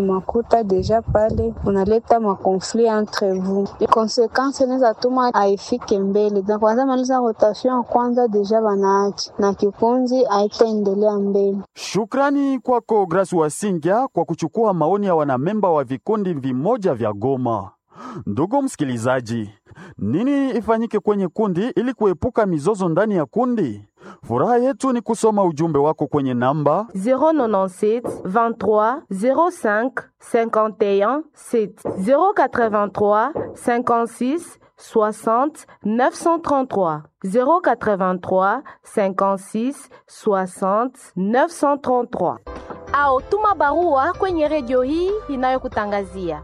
kumakuta deja pale unaleta makonflit entre vous, konsekansi inaweza tuma haifike mbele. Na kwanza maliza rotation ya kwanza deja wanaachi na kikunzi haitaendelea mbele. Shukrani kwako Grace Wasingya kwa kuchukua maoni ya wanamemba wa vikundi vimoja vya Goma. Ndugu msikilizaji, nini ifanyike kwenye kundi ili kuepuka mizozo ndani ya kundi? Furaha yetu ni kusoma ujumbe wako kwenye namba 097 23 05 51 7 083 56 60 933 083 56 60 933 au tuma barua kwenye redio hii inayokutangazia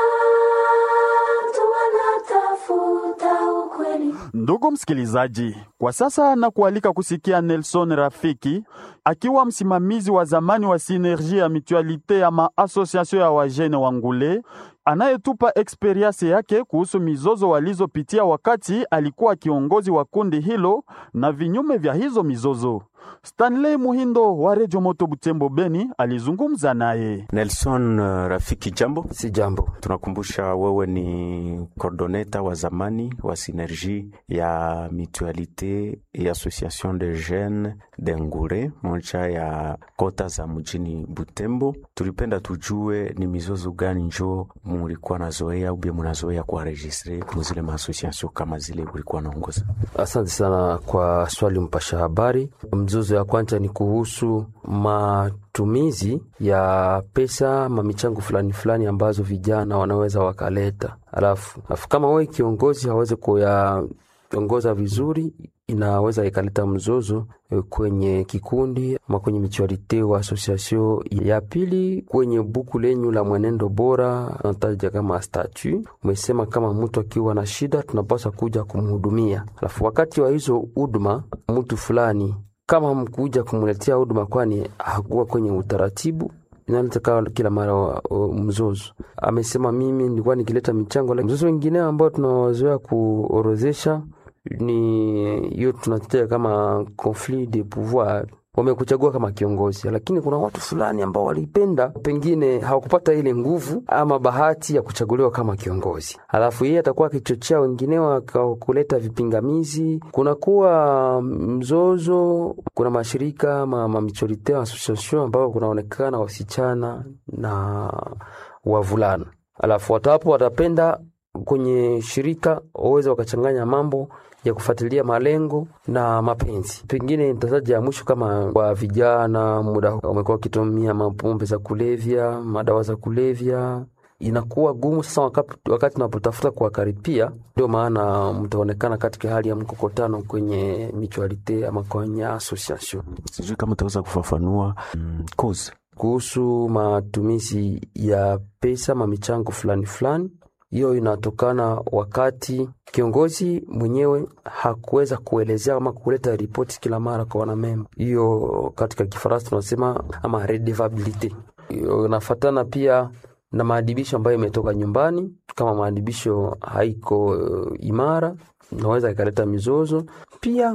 Ndugu msikilizaji, kwa sasa na kualika kusikia Nelson Rafiki akiwa msimamizi wa zamani wa Sinergie ya Mutualite ya maasosiasio ya wajene wa Ngule, anayetupa eksperiensi yake kuhusu mizozo walizopitia wakati alikuwa kiongozi wa kundi hilo na vinyume vya hizo mizozo. Stanley Muhindo wa Redio Moto Butembo Beni alizungumza naye. Nelson uh, Rafiki, jambo. Si jambo. Tunakumbusha wewe ni coordoneta wa zamani wa Synergie ya Mutualite et Association de Jeunes de Ngure, moja ya kota za mjini Butembo. Tulipenda tujue ni mizozo gani njo mulikuwa nazoea ubie munazoea kuwaregistre muzile maasosiasio kama zile ulikuwa naongoza? Asante sana kwa swali, mpasha habari. Mzozo ya kwanza ni kuhusu matumizi ya pesa mamichango fulani fulani ambazo vijana wanaweza wakaleta, alafu alafu kama wewe kiongozi hawezi kuyaongoza vizuri inaweza ikaleta mzozo kwenye kikundi ama kwenye michualite wa asosiasio. Ya pili, kwenye buku lenyu la mwenendo bora nataja kama statu, umesema kama mtu akiwa na shida tunapaswa kuja kumhudumia, alafu wakati wa hizo huduma mtu fulani kama mkuja kumletea huduma, kwani hakuwa kwenye utaratibu inaleta kila mara mzozo. Amesema mimi nilikuwa nikileta michango. Mzozo wengine ambao tunawazoea kuorozesha ni hiyo tunataja kama conflit de pouvoir. Wamekuchagua kama kiongozi, lakini kuna watu fulani ambao walipenda, pengine hawakupata ile nguvu ama bahati ya kuchaguliwa kama kiongozi, alafu yeye atakuwa akichochea wengine kuleta vipingamizi, kunakuwa mzozo. Kuna mashirika ma, ma michorite association ambao kunaonekana wasichana na wavulana, alafu watu hapo watapenda kwenye shirika waweze wakachanganya mambo ya kufuatilia malengo na mapenzi. Pengine nitataja ya mwisho kama kwa vijana, muda wamekuwa wakitumia mapombe za kulevya, madawa za kulevya, inakuwa gumu sasa wakati, wakati unapotafuta kuwakaripia. Ndio maana mtaonekana katika hali ya mkokotano kwenye mutualite ama kwenye association. Sijui kama utaweza kufafanua mm, cause kuhusu matumizi ya pesa mamichango fulani fulani hiyo inatokana wakati kiongozi mwenyewe hakuweza kuelezea ama kuleta ripoti kila mara kwa wanamemba. Hiyo katika Kifaransa tunasema ama redevabilite. Inafatana pia na maadibisho ambayo imetoka nyumbani. Kama maadibisho haiko uh, imara, inaweza ikaleta mizozo. Pia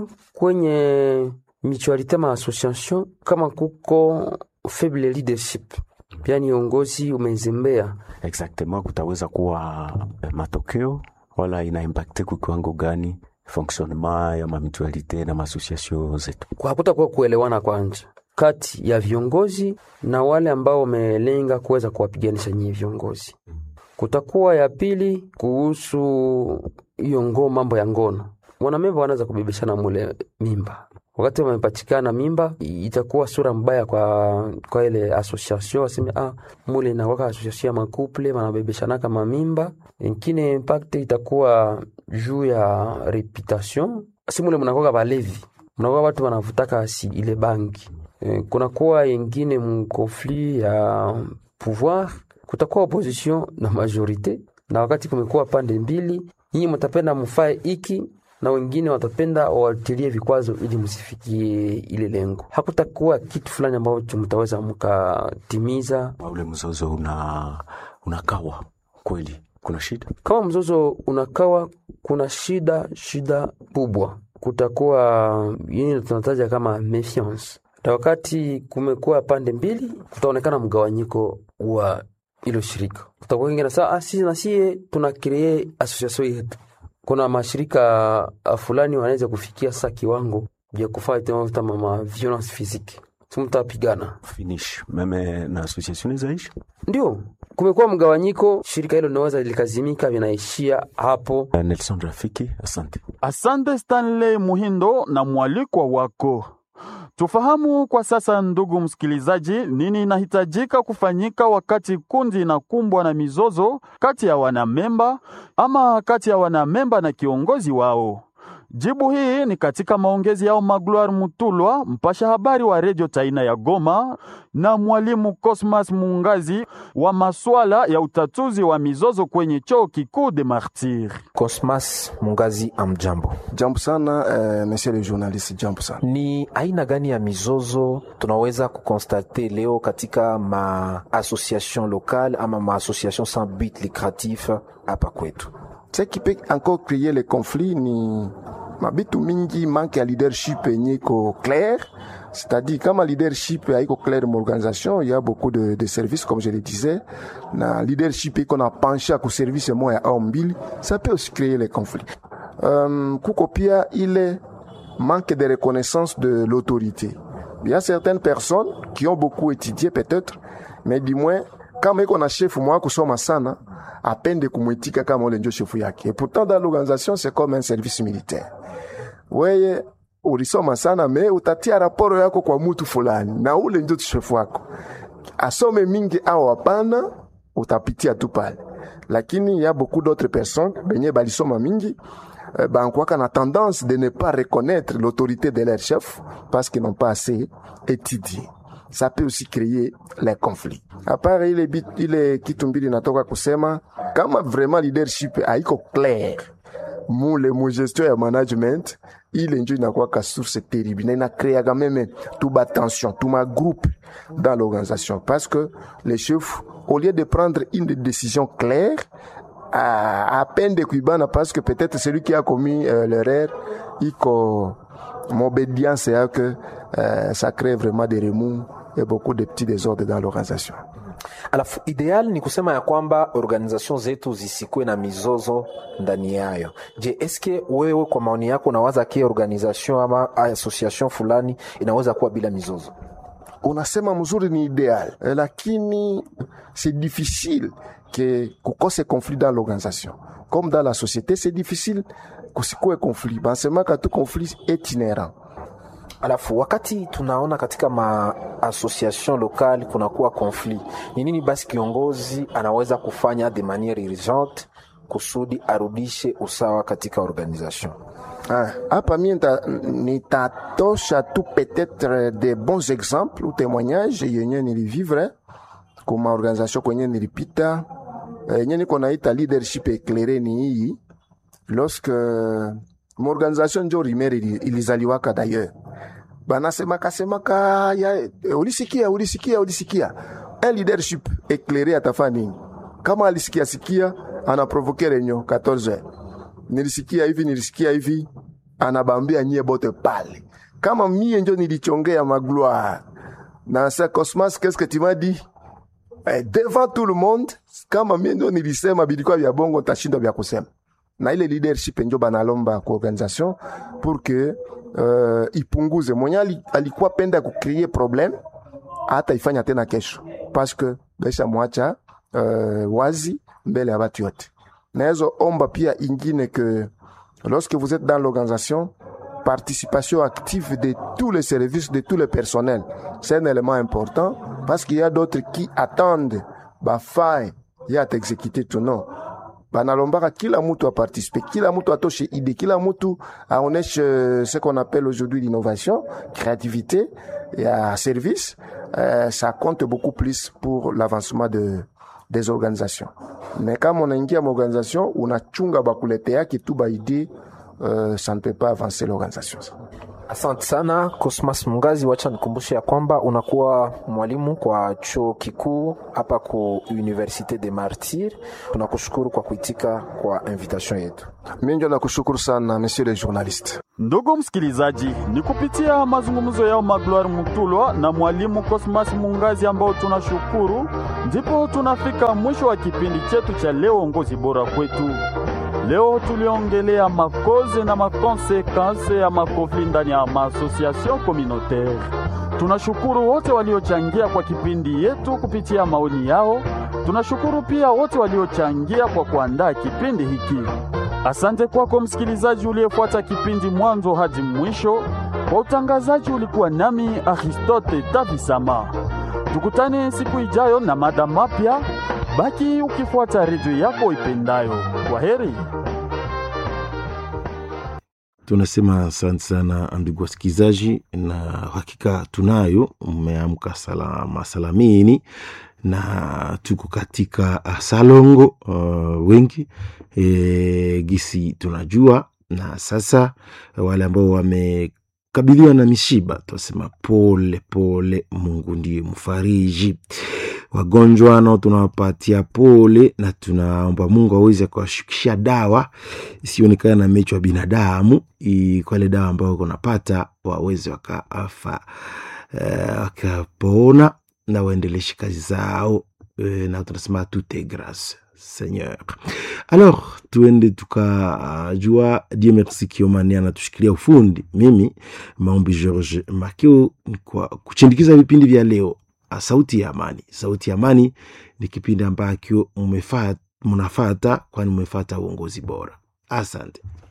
kwenye mutualite ma association, kama kuko faible leadership yani uongozi umezembea exactement, kutaweza kuwa matokeo wala ina impacte kwa kiwango gani fonctionnement ya mamitualite na maasociation zetu? Hakutakuwa kuelewana kwanza kati ya viongozi na wale ambao wamelenga kuweza kuwapiganisha nyinyi viongozi. Kutakuwa ya pili kuhusu hiyo ngoo, mambo ya ngono, mwanamemba wanaweza kubebeshana mule mimba wakati wamepatikana mimba, itakuwa sura mbaya kwa kwa ile association, waseme ah, mule inakwaka association ya makuple wanabebeshanaka mamimba. Ingine impact itakuwa juu ya reputation, si mule mnakwaka balevi, mnakuwa watu wanavutaka si ile bangi e, kunakuwa ingine mkonflit ya pouvoir, kutakuwa opposition na majorite, na wakati kumekuwa pande mbili, nyinyi mtapenda mfae iki na wengine watapenda wawatilie vikwazo ili msifikie ile lengo. Hakutakuwa kitu fulani ambacho mtaweza mkatimiza. Ule mzozo una unakawa kweli, kuna shida. Kama mzozo unakawa, kuna shida, shida kubwa. Kutakuwa yini tunataja kama mefiance, na wakati kumekuwa pande mbili, kutaonekana mgawanyiko wa ilo shirika. Kutakuwa kingine saa ah, sisi na sie tuna kree association yetu. Kuna mashirika ah, fulani wanaweza kufikia sasa kiwango vya kufanya tena kama ma violence physique. Si mtapigana. finish meme na association zaishi Ndio, kumekuwa mgawanyiko, shirika hilo linaweza likazimika, vinaishia hapo. Nelson Rafiki, asante. Asante Stanley Muhindo na mwalikwa wako. Tufahamu kwa sasa, ndugu msikilizaji, nini inahitajika kufanyika wakati kundi inakumbwa na mizozo kati ya wanamemba ama kati ya wanamemba na kiongozi wao. Jibu hii ni katika maongezi yao Magloire Mutulwa, mpasha habari wa redio Taina ya Goma, na mwalimu Cosmas Mungazi wa maswala ya utatuzi wa mizozo kwenye chuo kikuu de Martyr. Cosmas Mungazi, amjambo. Jambo sana eh, monsieur le journaliste, jambo sana. Ni aina gani ya mizozo tunaweza kukonstate leo katika maassociation locale ama maassociation sans but lucratif hapa kwetu? Ce qui peut encore créer les conflits ni mabitu mingi manque ya leadership yenye iko clair c'est-à-dire kama leadership haiko clair m'organisation il y a beaucoup de, de services comme je le disais na leadership iko na penche ku service moya au mbili ça peut aussi créer les conflits um, kuko pia ile manque de reconnaissance de l'autorité il y a certaines personnes qui ont beaucoup étudié peut-être mais du moins kama iko na chef mwa kusoma sana apende kumwitika kama ule ndio chefu yake. Et pourtant dans l'organisation c'est comme un service militaire. Weye ulisoma sana me utatia raporo yako kwa mutu fulani na ule ndio chefu wako, asome mingi au hapana, utapitia tu pale. Lakini ya beaucoup d'autres personnes benye balisoma mingi eh, bankwaka na tendance de ne pas reconnaître l'autorité de leur chef parce qu'ils n'ont pas assez étudié ça peut aussi créer les conflits. À part ile, bit- ile kitu mbili natoka kusema kama vraiment leadership haiko clair mule mu gestion ya management ile njo inakuwaka source terrible na inakreaga meme tuba tension tuma groupe dans l'organisation parce que les chefs au lieu de prendre une décision claire à, à peine de kuibana parce que peut-être celui qui a commis euh, l'erreur iko m'obédience ya que euh, ça crée vraiment des remous et beaucoup de petits désordres dans l'organisation. Alafu ideal ni kusema ya kwamba organization zetu zisikuwe na mizozo ndani yayo. Je, eske wewe kwa maoni yako unawaza ke organization ama association fulani inaweza kuwa bila mizozo? unasema mzuri ni idéal eh, lakini c'est difficile que kukose conflit dans l'organisation comme dans la société c'est difficile kusikue conflit bansemaka tu conflit est inhérent Alafu wakati tunaona katika maassociation locale kunakuwa conflit, ni nini basi kiongozi anaweza kufanya de manière urgente kusudi arudishe usawa katika organisation? Ah, hapa mie nita- nitatosha tu peut-être des bons exemples ou témoignages yenye nilivivre kuma organisation kwenye nilipita Eh, yenye niko naita leadership éclairé ni hii lorsque maorganisation njo rimere ili- ilizaliwaka d'ailleurs banasemaka semaka ya eh, ulisikia ulisikia ulisikia un leadership éclairé atafaa nini kama alisikia sikia anaprovoke renyo 14 heures nilisikia hivi nilisikia hivi anabambia nyie bote pale kama mie njo nilichongea magloire na sa cosmas qu'est-ce que tu m'as dit eh, devant tout le monde kama mie ndio nilisema bilikuwa vya bongo tashindwa vya kusema na ile leadership njo banalomba ku organisation pour que uh, ipunguze mwenye ali- alikuwa penda kucreate problem hata ifanya tena kesho parce que besha mwacha uh, wazi mbele ya batu yote naezo omba pia ingine que lorsque vous êtes dans l'organisation participation active de tous les services, de tous les personnels. C'est un élément important parce qu'il y a d'autres qui attendent bafai ya t'exécuter tout non banalombaka kila mtu aparticipe kila mtu atoshe idée kila mtu aoneshe euh, ce qu'on appelle aujourd'hui l'innovation créativité ya service euh, ça compte beaucoup plus pour l'avancement de, des organisations mais kama unaingia maorganisation unachunga bakuleteaki tu baidée euh, ça ne peut pas avancer l'organisation Asante sana Cosmas Mungazi, wacha nikumbushe ya kwamba unakuwa mwalimu kwa chuo kikuu hapa ku Universite de Martyr. Tunakushukuru kwa kuitika kwa invitation yetu. mi njo nakushukuru sana monsieur le journaliste Ndugu msikilizaji, ni kupitia mazungumzo yao Magloire Mutulwa na mwalimu Cosmas Mungazi ambao tunashukuru, ndipo tunafika mwisho wa kipindi chetu cha leo, ongozi bora kwetu. Leo tuliongelea makoze na makonsekanse ya makofli ndani ya maasosiasyon communautaire. Tunashukuru wote waliochangia kwa kipindi yetu kupitia maoni yao. Tunashukuru pia wote waliochangia kwa kuandaa kipindi hiki. Asante kwako msikilizaji uliyefuata kipindi mwanzo hadi mwisho. Kwa utangazaji ulikuwa nami Aristote Tavisama. Tukutane siku ijayo na mada mapya. Baki ukifuata redio yako ipendayo. Kwa heri. Tunasema asante sana ndugu wasikilizaji, na hakika tunayo, mmeamka salama salamini, na tuko katika salongo uh, wengi e, gisi tunajua, na sasa wale ambao wamekabiliwa na mishiba tunasema pole pole, Mungu ndiye mfariji wagonjwa nao tunawapatia pole na tunaomba Mungu aweze kuwashukisha dawa isionekana na mecho ya binadamu, kwa ile dawa ambayo kunapata waweze wakaafa wakapona uh, na waendeleshe kazi zao uh, na tunasema tout est grâce Seigneur. Alors tuende tukajua uh, Dieu merci Kiomani anatushikilia ufundi. Mimi maombi George Makio kwa kuchindikiza vipindi vya leo Sauti ya Amani. Sauti ya Amani ni kipindi ambacho mnafata, kwani mmefata uongozi bora. Asante.